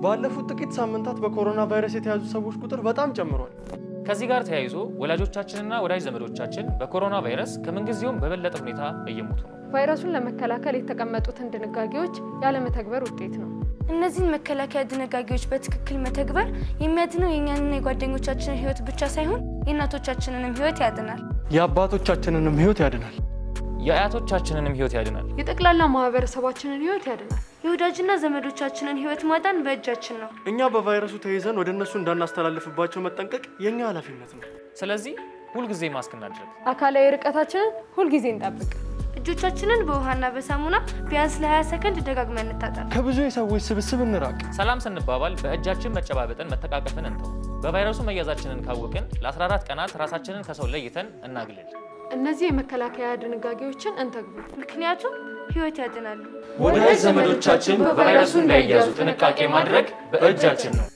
ባለፉት ጥቂት ሳምንታት በኮሮና ቫይረስ የተያዙ ሰዎች ቁጥር በጣም ጨምሯል። ከዚህ ጋር ተያይዞ ወላጆቻችንና ወዳጅ ዘመዶቻችን በኮሮና ቫይረስ ከምንጊዜውም በበለጠ ሁኔታ እየሞቱ ነው። ቫይረሱን ለመከላከል የተቀመጡትን ድንጋጌዎች ያለመተግበር ውጤት ነው። እነዚህን መከላከያ ድንጋጌዎች በትክክል መተግበር የሚያድነው የእኛንና የጓደኞቻችንን ሕይወት ብቻ ሳይሆን የእናቶቻችንንም ሕይወት ያድናል። የአባቶቻችንንም ሕይወት ያድናል። የአያቶቻችንንም ሕይወት ያድናል። የጠቅላላ ማህበረሰባችንን ህይወት ያድናል። የወዳጅና ዘመዶቻችንን ሕይወት ማዳን በእጃችን ነው። እኛ በቫይረሱ ተይዘን ወደ እነሱ እንዳናስተላልፍባቸው መጠንቀቅ የእኛ ኃላፊነት ነው። ስለዚህ ሁልጊዜ ማስክ እናድርግ። አካላዊ ርቀታችንን ሁልጊዜ እንጠብቅ። እጆቻችንን በውሃና በሳሙና ቢያንስ ለ20 ሰከንድ ደጋግመን እንታጠብ። ከብዙ የሰዎች ስብስብ እንራቅ። ሰላም ስንባባል በእጃችን መጨባበጥን፣ መተቃቀፍን እንተው። በቫይረሱ መያዛችንን ካወቅን ለ14 ቀናት ራሳችንን ከሰው ለይተን እናግልል። እነዚህ የመከላከያ ድንጋጌዎችን እንተግብር። ምክንያቱም ሕይወት ያድናሉ። ወዳጅ ዘመዶቻችን በቫይረሱ እንዳይያዙ ጥንቃቄ ማድረግ በእጃችን ነው።